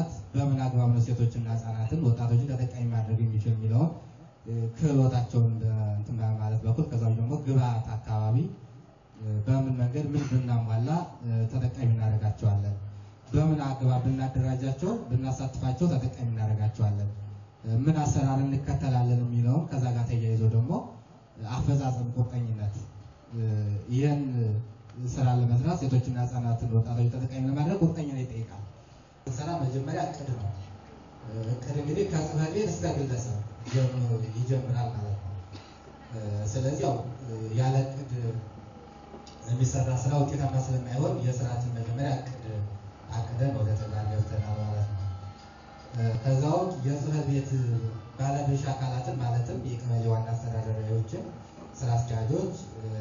ተግባራት በምን አግባብ ነው ሴቶችና ህጻናትን ወጣቶችን ተጠቃሚ ማድረግ የሚችል የሚለውን ክህሎታቸውን እንትን በማለት በኩል ከዛ ደግሞ ግብአት አካባቢ በምን መንገድ ምን ብናሟላ ተጠቃሚ እናደርጋቸዋለን፣ በምን አግባብ ብናደራጃቸው ብናሳትፋቸው ተጠቃሚ እናደርጋቸዋለን፣ ምን አሰራር እንከተላለን የሚለውን ከዛ ጋር ተያይዞ ደግሞ አፈጻጸም ቁርጠኝነት ይህን ስራ ለመስራት ሴቶችና ህጻናትን ወጣቶች ተጠቃሚ ለማድረግ ቁርጠኝነት ይጠይቃል። ስራ መጀመሪያ እቅድ ነው። እቅድ እንግዲህ ከጽህፈት ቤት እስከ ግለሰብ ይጀምራል ማለት ነው። ስለዚህ ያው ያለ እቅድ የሚሰራ ስራ ውጤታማ ስለማይሆን የስራችን መጀመሪያ እቅድ አቅደን ወደ ተግባር ገብተናል ማለት ነው። ከዛ ውጭ የጽህፈት ቤት ባለድርሻ አካላትን ማለትም የቀበሌ ዋና አስተዳዳሪዎችን፣ ስራ አስኪያጆች፣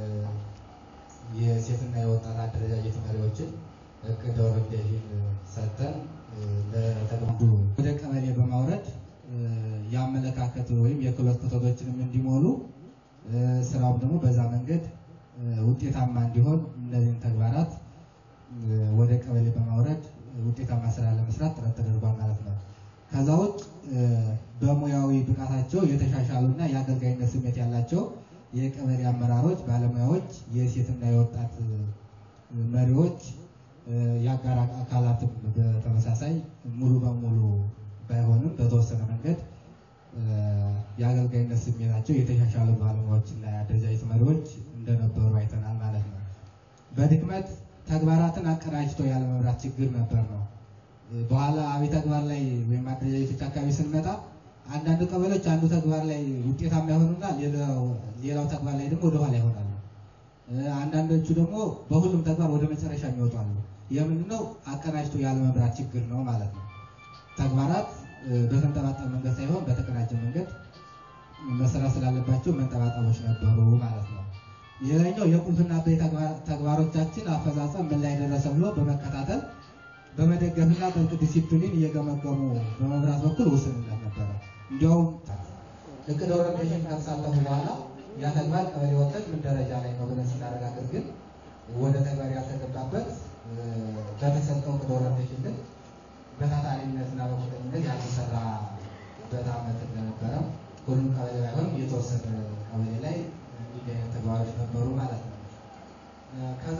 የሴትና የወጣት አደረጃጀት መሪዎችን እቅድ ኦሪንቴሽን ሰጥተን ለተለምዶ ወደ ቀበሌ በማውረድ የአመለካከት ወይም የክህሎት ክፍተቶችንም እንዲሞሉ ስራውም ደግሞ በዛ መንገድ ውጤታማ እንዲሆን እነዚህን ተግባራት ወደ ቀበሌ በማውረድ ውጤታማ ስራ ለመስራት ጥረት ተደርጓል ማለት ነው። ከዛ ውጭ በሙያዊ ብቃታቸው የተሻሻሉና የአገልጋይነት ስሜት ያላቸው የቀበሌ አመራሮች፣ ባለሙያዎች፣ የሴትና የወጣት መሪዎች፣ የአጋር አካላትም በተመሳሳይ ሙሉ በሙሉ ባይሆንም በተወሰነ መንገድ የአገልጋይነት ስሜታቸው የተሻሻሉ ባለሙያዎችና የአደረጃጀት መሪዎች እንደነበሩ አይተናል ማለት ነው። በድክመት ተግባራትን አቀናጅቶ ያለመምራት ችግር ነበር ነው። በኋላ አብይ ተግባር ላይ ወይም አደረጃጀቶች አካባቢ ስንመጣ አንዳንድ ቀበሌዎች አንዱ ተግባር ላይ ውጤታማ ይሆኑና ሌላው ተግባር ላይ ደግሞ ወደኋላ ይሆናሉ። አንዳንዶቹ ደግሞ በሁሉም ተግባር ወደ መጨረሻ የሚወጣሉ። የምንድነው አቀናጅቶ ያለመምራት ችግር ነው ማለት ነው። ተግባራት በተንጠባጠበ መንገድ ሳይሆን በተቀናጀ መንገድ መሰራት ስላለባቸው መንጠባጠቦች ነበሩ ማለት ነው። ሌላኛው የቁልፍና አበይ ተግባሮቻችን አፈጻጸም ምን ላይ ደረሰ ብሎ በመከታተል በመደገፍና ጥብቅ ዲሲፕሊን እየገመገሙ በመምራት በኩል ውስንነት ነበረ። እንዲያውም እቅድ ኦሪንቴሽን ከተሳተፉ በኋላ ያ ተግባር ቀበሌ ወጥተን ምን ደረጃ ላይ ነው ብለን ስናረጋግጥ ግን ወደ ተግባር ያልተገባበት በተሰጠው እቅድ ኦሪንቴሽን ግን በታታሪነትና በቁርጠኝነት ያልተሰራበት ዓመት እንደነበረ ሁሉም ቀበሌ ባይሆንም የተወሰነ ቀበሌ ላይ እንዲህ አይነት ተግባሮች ነበሩ ማለት ነው። ከዛ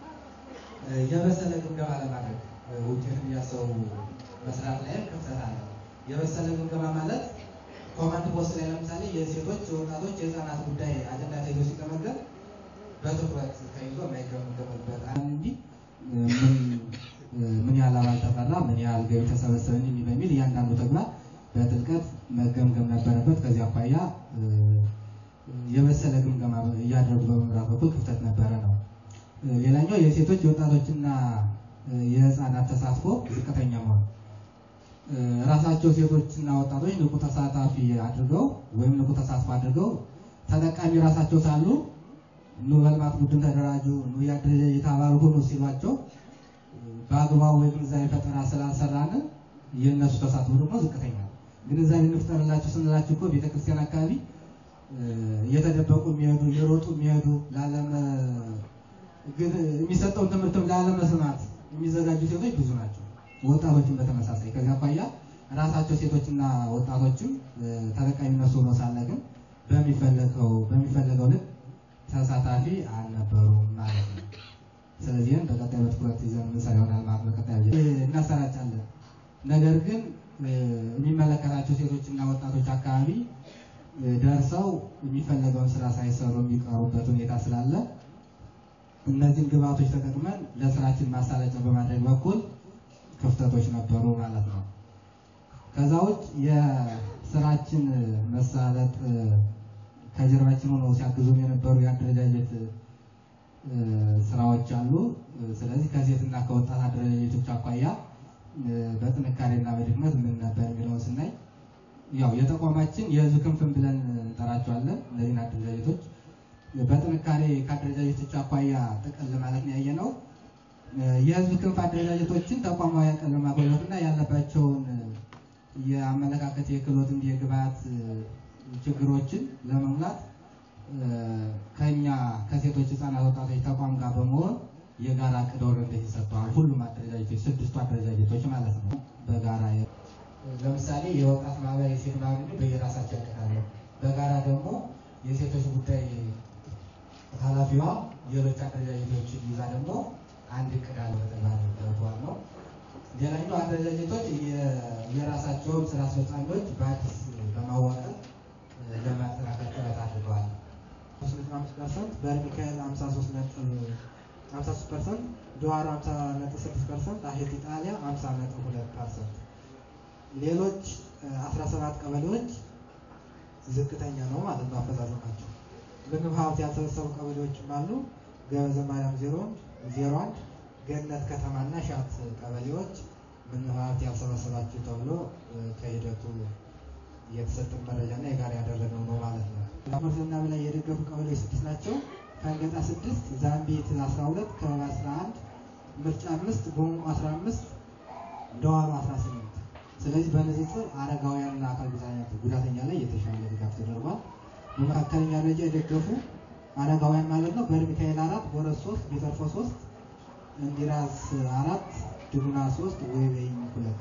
የበሰለ ግምገማ ለማድረግ ውጤት እያሰቡ መስራት ላይም ክፍተት አለ። የበሰለ ግምገማ ማለት ኮማንድ ፖስት ላይ ለምሳሌ የሴቶች፣ የወጣቶች፣ የህፃናት ጉዳይ አጀንዳ ተይዞ ሲገመገም በትኩረት ተይዞ የማይገመገምበት እንጂ ምን ያህል አባል ተፈራ፣ ምን ያህል ገቢ ተሰበሰበ እንዲህ በሚል እያንዳንዱ ተግባር በጥልቀት መገምገም ነበረበት። ከዚህ አኳያ የበሰለ ግምገማ እያደረጉ በመምራት በኩል ክፍተት ነበረ ነው። ሌላኛው የሴቶች የወጣቶችና የህፃናት ተሳትፎ ዝቅተኛ መሆን ራሳቸው ሴቶችና ወጣቶች ንቁ ተሳታፊ አድርገው ወይም ንቁ ተሳትፎ አድርገው ተጠቃሚ ራሳቸው ሳሉ ኑ በልማት ቡድን ተደራጁ፣ ኑ የአደረጃጀት አባል ሁኑ ሲሏቸው በአግባቡ የግንዛቤ ፈጠራ ስላልሰራን የእነሱ ተሳትፎ ደግሞ ዝቅተኛ ነው። ግንዛቤ እንፍጠርላቸው ስንላቸው እኮ ቤተክርስቲያን አካባቢ እየተደበቁ የሚሄዱ እየሮጡ የሚሄዱ የሚሰጠውን ትምህርትም ላለመስማት የሚዘጋጁ ሴቶች ብዙ ናቸው። ወጣቶችም በተመሳሳይ ከዚህ አኳያ ራሳቸው ሴቶችና ወጣቶችም ተጠቃሚነቱ ሆኖ ሳለ ግን በሚፈለገው በሚፈለገው ልክ ተሳታፊ አልነበሩም ማለት ነው። ስለዚህም በቀጣይ በትኩረት ይዘን የምንሰራ ይሆናል ማለት በቀጣይ እናሰራጫለን። ነገር ግን የሚመለከታቸው ሴቶችና ወጣቶች አካባቢ ደርሰው የሚፈለገውን ስራ ሳይሰሩ የሚቀሩበት ሁኔታ ስላለ እነዚህን ግብዓቶች ተጠቅመን ለስራችን ማሳለጫ በማድረግ በኩል ክፍተቶች ነበሩ ማለት ነው። ከዛ ውጭ የስራችን መሳለጥ ከጀርባችን ሆነው ሲያግዙን የነበሩ የአደረጃጀት ስራዎች አሉ። ስለዚህ ከሴትና ከወጣት አደረጃጀቶች አኳያ በጥንካሬና በድክመት ምን ነበር የሚለውን ስናይ ያው የተቋማችን የህዝብ ክንፍን ብለን እንጠራቸዋለን። እነዚህን አደረጃጀቶች በጥንካሬ ከአደረጃጀቶች አኳያ ጥቅል ማለት ነው ያየነው የህዝብ ክንፍ አደረጃጀቶችን ተቋማዊ አቅም ለማጎልበትና ያለባቸውን የአመለካከት የክህሎት እንዲህ የግብዓት ችግሮችን ለመሙላት ከኛ ከሴቶች ህፃናት፣ ወጣቶች ተቋም ጋር በመሆን የጋራ እቅድ ኦሪንቴሽን ሰጥተዋል። ሁሉም አደረጃጀቶች ስድስቱ አደረጃጀቶች ማለት ነው በጋራ የወጣት ማህበር፣ የሴት ማህበር በየራሳቸው ያቀዳሉ። በጋራ ደግሞ የሴቶች ጉዳይ ኃላፊዋ ሌሎች አደረጃጀቶችን ይዛ ደግሞ አንድ እቅድ አለ በተግባር ደርጓል ነው። ሌላኛው አደረጃጀቶች የራሳቸውን ስራ አስፈጻሚዎች በአዲስ በማዋቀር ለማጠናከር ጥረት አድርገዋል። 35 ፐርሰንት በርሚካኤል 53 ነጥብ 53 ፐርሰንት ዶዋር 50 ነጥብ 6 ፐርሰንት አሄት ኢጣሊያ 50 ነጥብ 2 ፐርሰንት ሌሎች 17 ቀበሌዎች ዝቅተኛ ነው ማለት ነው አፈጻጸማቸው። ምግብ ሀብት ያልሰበሰቡ ቀበሌዎችም አሉ። ገበዘ ማርያም 0 01 ገነት ከተማና ሻት ቀበሌዎች ምግብ ሀብት ያልሰበሰባችሁ ተብሎ ከሂደቱ የተሰጠን መረጃና የጋራ ያደረግነው ነው ማለት ነው። ምርትና በላይ የደገፉ ቀበሌዎች ስድስት ናቸው። ከንገጣ ስድስት ዛምቤት 12 ከበባ 11 ምርጫ አምስት ቦንቆ 15 ደዋሮ 18 ስለዚህ በንጽጽር አረጋውያንና አካል ጉዳተኛ ላይ የተሻለ ድጋፍ ተደርጓል። በመካከለኛ ደረጃ የደገፉ አረጋውያን ማለት ነው በርሚካኤል አራት ቦረስ ሶስት ቢተርፎ ሶስት እንዲራስ አራት ድጉና ሶስት ወይቤኝ ሁለት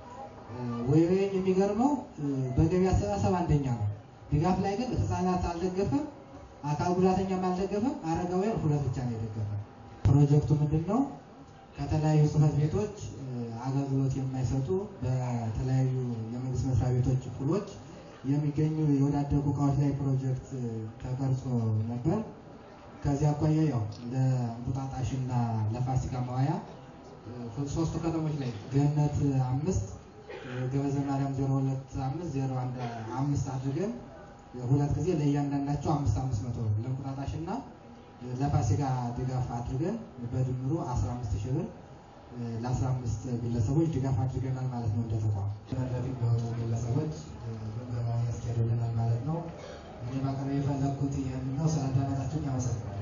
ወይቤኝ የሚገርመው በገቢ አሰባሰብ አንደኛ ነው። ድጋፍ ላይ ግን ህፃናት አልደገፈም፣ አካል ጉዳተኛም አልደገፈም። አረጋውያን ሁለት ብቻ ነው የደገፈ። ፕሮጀክቱ ምንድን ነው? ከተለያዩ ጽህፈት ቤቶች አገልግሎት የማይሰጡ በተለያዩ የመንግስት መስሪያ ቤቶች ክፍሎች የሚገኙ የወዳደቁ እቃዎች ላይ ፕሮጀክት ተቀርጾ ነበር። ከዚህ አኳያ ያው ለእንቁጣጣሽና ለፋሲካ መዋያ ሶስቱ ከተሞች ላይ ገነት አምስት ገበዘ ማርያም ዜሮ ሁለት አምስት ዜሮ አንድ አምስት አድርገን ሁለት ጊዜ ለእያንዳንዳቸው አምስት አምስት መቶ ለእንቁጣጣሽና ለፋሲካ ድጋፍ አድርገን በድምሩ አስራ አምስት ሺህ ብር ለአስራ አምስት ግለሰቦች ድጋፍ አድርገናል ማለት ነው። እንደ ተቋም ተመራቂ በሆኑ ግለሰቦች ግምገማ ያስኬዱልናል ማለት ነው። እኔ ማቅረብ የፈለግኩት ይህን ነው። ስላዳመጣችሁኝ አመሰግናለሁ።